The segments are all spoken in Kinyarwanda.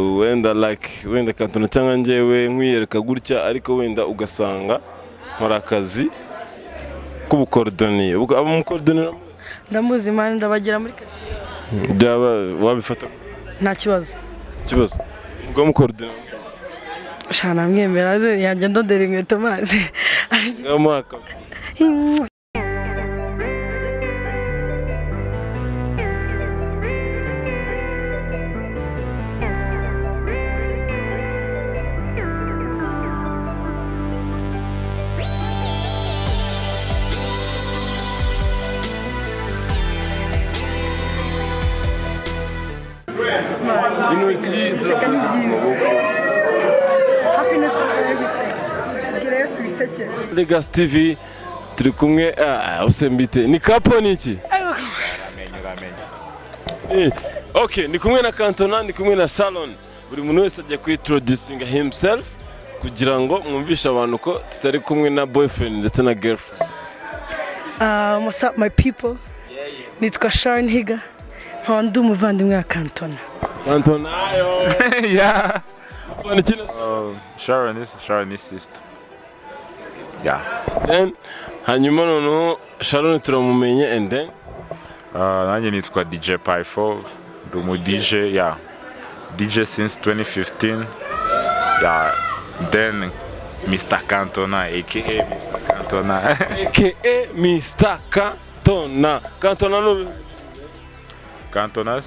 wenda like wenda kantona cyangwa njyewe nkwiyereka gutya ariko wenda ugasanga nkora akazi k'ubukorodoniye umukorodoniye ndamuzi imana ndabagira muri karitsiye byaba wabifata gute? nta kibazo ikibazo ubwo mukorodoniye shana namwemera ze yanjye ndodera inkweto mazi ngaho mwaka intoki guseka ni byiza happiness of everything bwira yesu wisekere legasi tivi turi kumwe ah, ubuse mbite ni kapo ni iki Eh, ok ni kumwe na kantona ni kumwe na salon buri muntu wese ajya kwitroducinga himself kugira ngo mwumvishe abantu ko tutari kumwe na boyfriend ndetse na girlfriend Uh, what's up my people nitwa sharon higa nkaba ndi umuvandimwe wa kantona kantona ayo yeah. Kantona kino se. Uh, Sharon is Sharon is sister. Yeah. Then, hanyuma noneho sharon turamumenye and then Uh, nanjye nitwa DJ Pyfo, ndi umu DJ, yeah. DJ since 2015. Yeah. Then Mr. Cantona aka Mr. Cantona. aka mr kantona kantona ni Cantonas?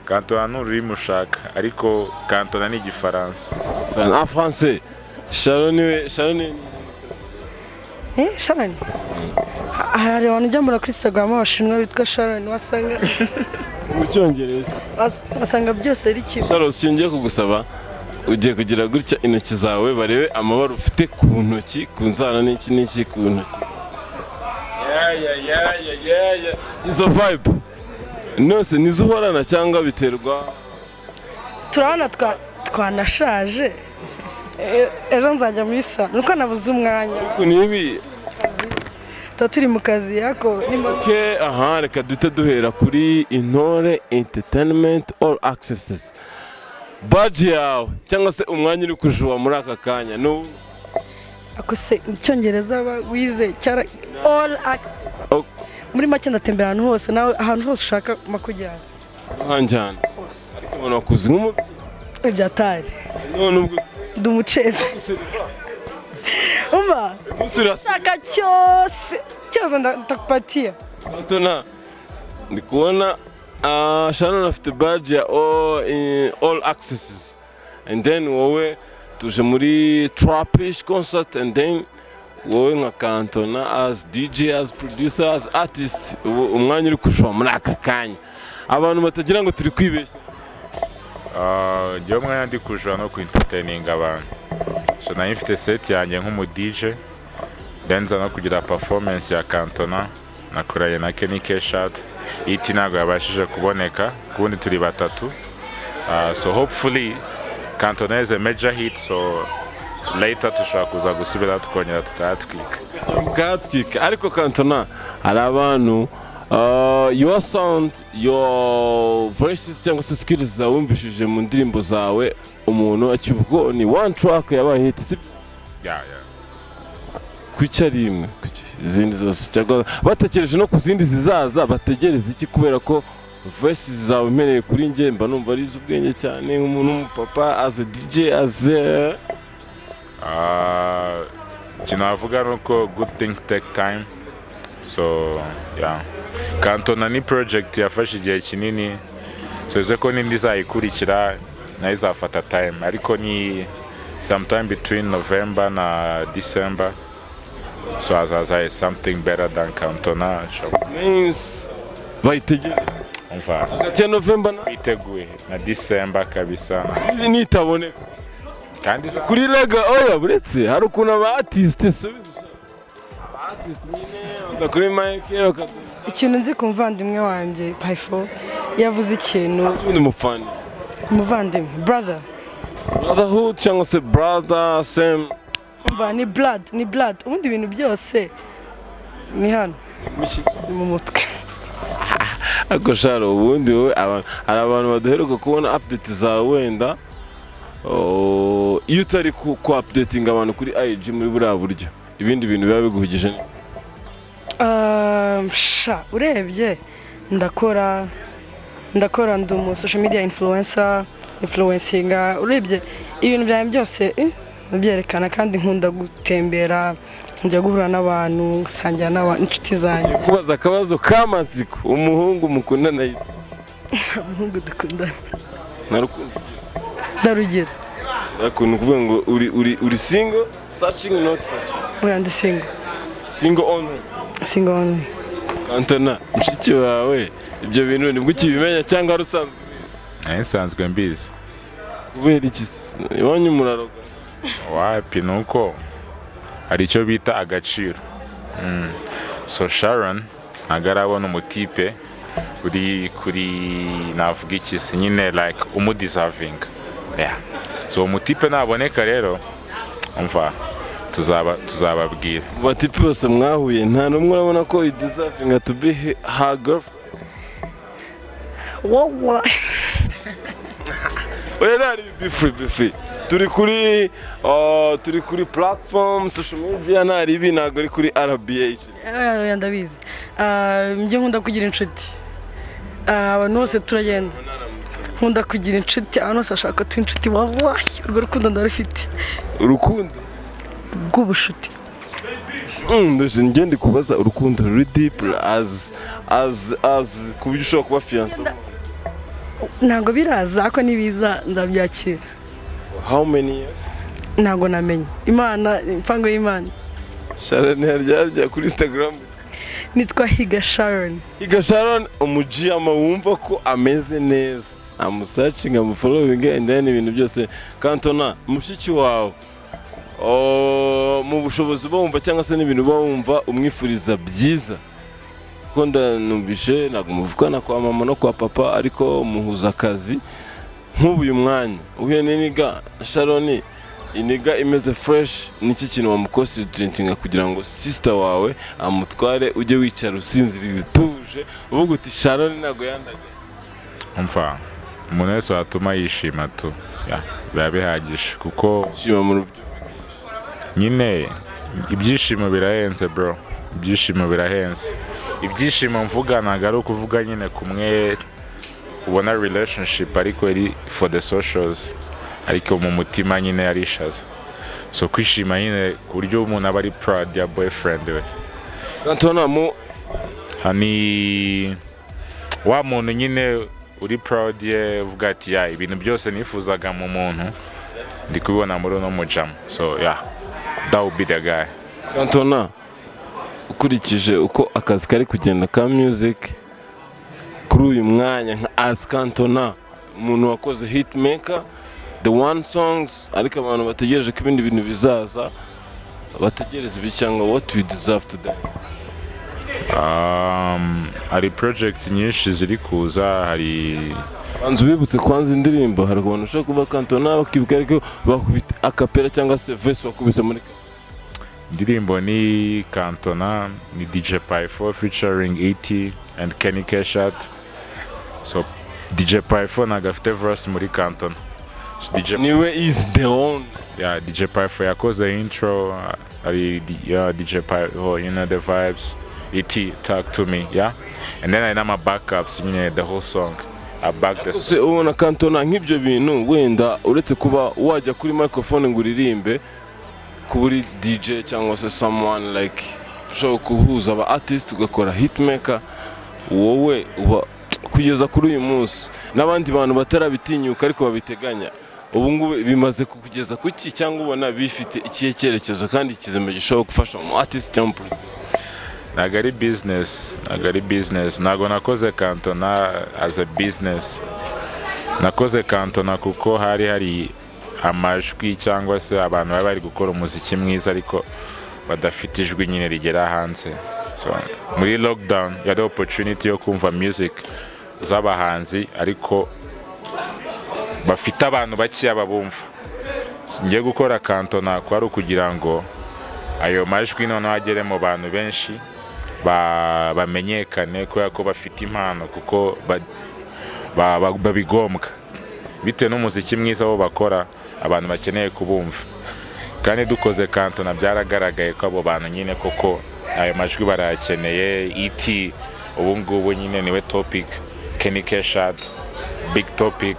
Cantona ni ururimi ushaka, ariko Cantona ni igifaransa. en français sharon niwe sharon ni eh sharon Ha- hari abantu ujya mbona kuri instagram abashinwa bitwa sharon wasanga mu cyongereza was- wasanga byose ari kimwe Charles ngiye kugusaba ugiye kugira gutya intoki zawe barebe amabara ufite ku ntoki ku nzara n'iki n'iki ku ntoki Yaya, yaya, yaya. izo vibe nose nizo uhorana cyangwa biterwa turabona twa- twanashaje Eh, ejo nzajya muri sa nuko nabuze umwanya ariko nibi tuba turi mu kazi yako nimba- ok aha reka duhite duhera kuri intore entertainment all accesses baji yawe cyangwa se umwanya uri kujuwa muri aka kanya ni uwuhe? ako se icyongereza ba- wize cyara all access Oh. muri make ndatembera ahantu hose nawe ahantu hose ushaka makujyana ntuhanjyana hose ariko ubona wakuze nk'umubyeyi ibyatari none ubwo se- ndi umucezi Seriva. umva Ntusirase shaka cyose cyose nda- ndakupatia gato nta ndi kubona ah, sharon afite baji ya all in- all accesses and then wowe tuje muri trapish concert and then wowe nka kantona as dj as producer as artist ubu umwanya uri kushwa muri aka kanya abantu batagira ngo turi kwibeshya Ah, njyewe umwanya ndi kujura no kwintereteninga abantu so nayo mfite seti yanjye nk'umudije ndenza no kugira performance ya kantona nakoranye na kenny keshat iti ntabwo yabashije kuboneka ku bundi turi batatu Ah, so hopefully kantona is a major hit so later dushobora kuza gusubira tukongera tukayatwika bwatwika ariko kantona hari abantu ah, your sound your voices cyangwa se skills zawe wumvishije mu ndirimbo zawe umuntu acyuye ubwo ni one track yabaye hit si yeah, yeah. ku icyarimwe ku icya- izindi zose cyangwa batekereje no ku zindi zizaza bategereza iki kubera ko voices zawe mpereye kuri njye mba numva ari iz'ubwenge cyane nk'umuntu w'umupapa as a dj as a Ah, ikintu navuga ni uko good thing take time so yeah kantona ni project yafashe igihe kinini tuzi ko n'indi izayikurikira nayo izafata time ariko ni sometime between november na december so hazaza something better than kantona means bayitegereza umva hagati ya november na twiteguye na december kabisa nitaboneka kandi iza- kuri rega oya buretse hari ukuntu aba atisite subiza aba atisite nyine baza kuri mayike bakaduha ikintu nzi ku muvandimwe wanjye payifo yavuze ikintu ubundi mupfanizi umuvandimwe brother brotherhood cyangwa se brother same umva ni blood ni blood ubundi ibintu byose ni hano mushyi ni mu mutwe ariko shara ubundi wowe aba- hari abantu badaheruka kubona apudeti zawe wenda oh, iyo utari ku ku apudetinga abantu kuri ayiji muri buriya buryo ibindi bintu biba biguhugije Ah, sha urebye ndakora ndakora ndi umu social media influencer influencinga urebye ibintu byanjye byose eh, ndabyerekana kandi nkunda gutembera njya guhura n'abantu nsangira n'inshuti zanjye kubaza akabazo ka matsiko umuhungu mukundana yitwa umuhungu dukundana ntarukundo ndarugero ni ukuvuga ngo uri uri uri singo sacingi noti sacingi uriya ndi singo singo onu singo only kantona mushiki wawe ibyo bintu nibwo ukibimenya cyangwa wari usanzwe nayo nsanzwe mbizi kubera iki se iwanyu muraro wapi ni uko hari icyo bita agaciro Mm. so sharon ntabwo arabona umutipe uri kuri navuga iki se nyine like umudisavinga Yeah. so uwo mutipe naboneka rero umva tuzaba tuzababwira bati bose mwahuye nta n'umwe urabona ko you deserving to be he- her girlfriend wowe oya nari be free be free turi kuri uh, turi kuri platform social media nari ibi ntabwo ari kuri RBH oya ndabizi Ah, njye nkunda kugira inshuti Ah, abantu bose turagenda nkunda kugira inshuti abantu bose bashaka ko tuba inshuti wabaye urwo rukundo ndarufite urukundo rw'ubushuti Mm, ndaje njye ndi kubaza urukundo ruri deep as as as ku buryo ushobora kuba fiancé ntabwo biraza ariko nibiza ndabyakira how many years ntabwo namenye imana impango y'imana Sharon yaryarya kuri Instagram nitwa higa sharon Iga Sharon umujiyama wumva ko ameze neza amusacinga amufollowinga and then ibintu byose kantona mushiki wawe oh, mu bushobozi uba wumva cyangwa se n'ibintu uba wumva umwifuriza byiza kuko ndanumvishe ntabwo muvugana kwa mama no kwa papa ariko muhuza akazi nk'ubu uyu mwanya uhuye n'iniga sharoni iniga imeze fresh niki kintu wamukonsidentinga kugira ngo sisita wawe amutware ujye wicara usinziriye utuje uvuga uti sharoni ntabwo yandaga umva umuntu wese watuma yishima tu Yeah. biba bihagije kuko shima mu rubyo nyine ibyishimo birahenze bro ibyishimo birahenze ibyishimo mvuga ntabwo ari ukuvuga nyine kumwe ubona relationship ariko iri for the socials ariko mu mutima nyine yarishaza so kwishima nyine ku buryo umuntu aba ari proud ya boyfriend we kantona mu ni wa muntu nyine uri proud ye uvuga ati ya ibintu byose nifuzaga mu muntu ndi kubibona muri uno mujama so ya that would be the guy kantona ukurikije uko akazi kari kugenda ka music kuri uyu mwanya nka as kantona umuntu wakoze hitmaker the one songs ariko abantu bategereje ko ibindi bintu bizaza bategereza ibi cyangwa what we deserve today Um, hari project nyinshi ziri kuza hari banza ubibutse kwanza indirimbo hari abantu bashobora kuba kantona bakibuka ariko bakubita akapera cyangwa se vesi wakubise muri indirimbo ni kantona ni dj pyfo featuring et and kenny keshat so dj pyfo ntabwo afite verse muri kantona so, DJ, niwe is the one yeah, dj pyfo yakoze intro hari yeah, dj pyfo you know the vibes et talk to me yeah and then hari n'ama backups nyine the whole song i back the se ubona kantona nk'ibyo bintu wenda uretse kuba wajya kuri microphone ngo uririmbe kuri DJ cyangwa se someone like ushobora guhuza aba artist ugakora hitmaker wowe uba kugeza kuri uyu munsi n'abandi bantu batarabitinyuka ariko babiteganya ubu ngubu bimaze kukugeza ku ki cyangwa ubona bifite ikihe cyerekezo kandi ikizima gishobora gufasha umu artist cyangwa umuproducer ntabwo ari bizinesi ntabwo ari bizinesi ntabwo nakoze kantona aza bizinesi nakoze kantona kuko hari hari amajwi cyangwa se abantu bari bari gukora umuziki mwiza ariko badafite ijwi nyine rigera hanze so muri lockdown yari opportunity yo kumva music z'abahanzi ariko bafite abantu bakeya babumva njye gukora kantona kwari ukugira ngo ayo majwi noneho agere mu bantu benshi ba- bamenyekane kubera ko bafite impano kuko ba- ba- ba- babigombwa bitewe n'umuziki mwiza wo bakora abantu bakeneye kubumva kandi dukoze kantona byaragaragaye ko abo bantu nyine koko ayo majwi barayakeneye iti ubu ngubu nyine niwe topic kenny keshad big topic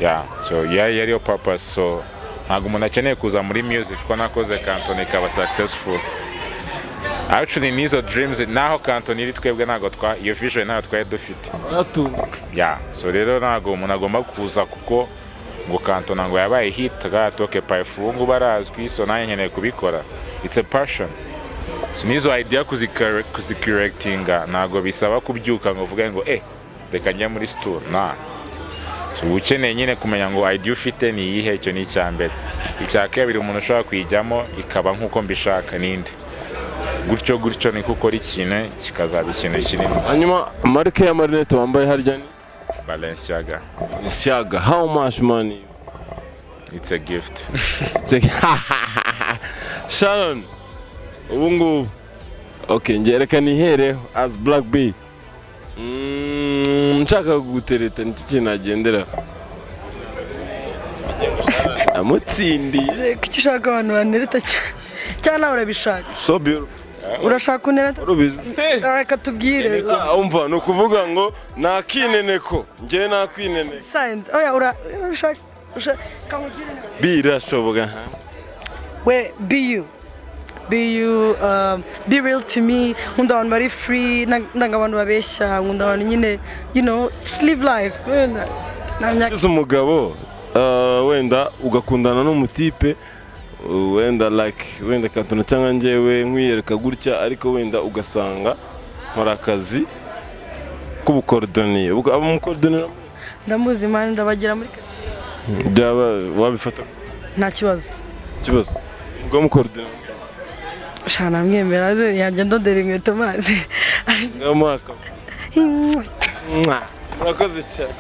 yeah so yeah yari yo purpose so ntabwo umuntu akeneye kuza muri music ko nakoze kantona ikaba successful actually nizo dreams naho kantona iri twebwe ntabwo twa iyo vision ntayo twari dufite ya so rero ntabwo umuntu agomba kuza kuko ngo kantona ngo yabaye hit gatoke payifu ubu ngubu arazwi so nanjye nkeneye kubikora it's a passion so n'izo idea kuzikare- kuzikiriyekitinga ntabwo bisaba kubyuka ngo uvuge ngo eh reka njye muri situra na so uba ukeneye nyine kumenya ngo idea ufite ni iyihe icyo ni icya mbere icya kabiri umuntu ushobora kuyijyamo ikaba nk'uko mbishaka n'indi gutyo gutyo niko ukora ikintu kikazaba ikintu kinini hanyuma marike ya marinete wambaye harya ni balenciaga isyaga how much money it's a gift It's- sharon ubu ngubu ok ngereka nihereho as black b Mm, nshaka kugutereta nicyo kintu nagendera amutsindiye kuki ushaka abantu banereta cyane cyangwa nawe urabishaka so beautiful urashaka unereta urubizi reka tubwire Ah, umva ni ukuvuga ngo nta kineneko njyewe nta kwineneka sayenzi oya ura- urabishaka urashaka- kamugire inama. birashoboka we be you be you um, be real to me nkunda abantu bari free nang- nanga abantu babeshya nkunda abantu nyine you know just live life wenda nta myaka ugize umugabo ah, wenda ugakundana n'umutipe uh, wenda like wenda kantona cyangwa njyewe nkwiyereka gutya ariko wenda ugasanga nkora akazi k'ubukorodoniye Ubwo abamukorodoniye ndamuzi imana ndabagira muri karitsiye. byaba wabifata nta kibazo ikibazo ngo amukorodoniye ushaka namwemera ze yajya ndodera inkweto mazi ngamuhaka mwakoze cyane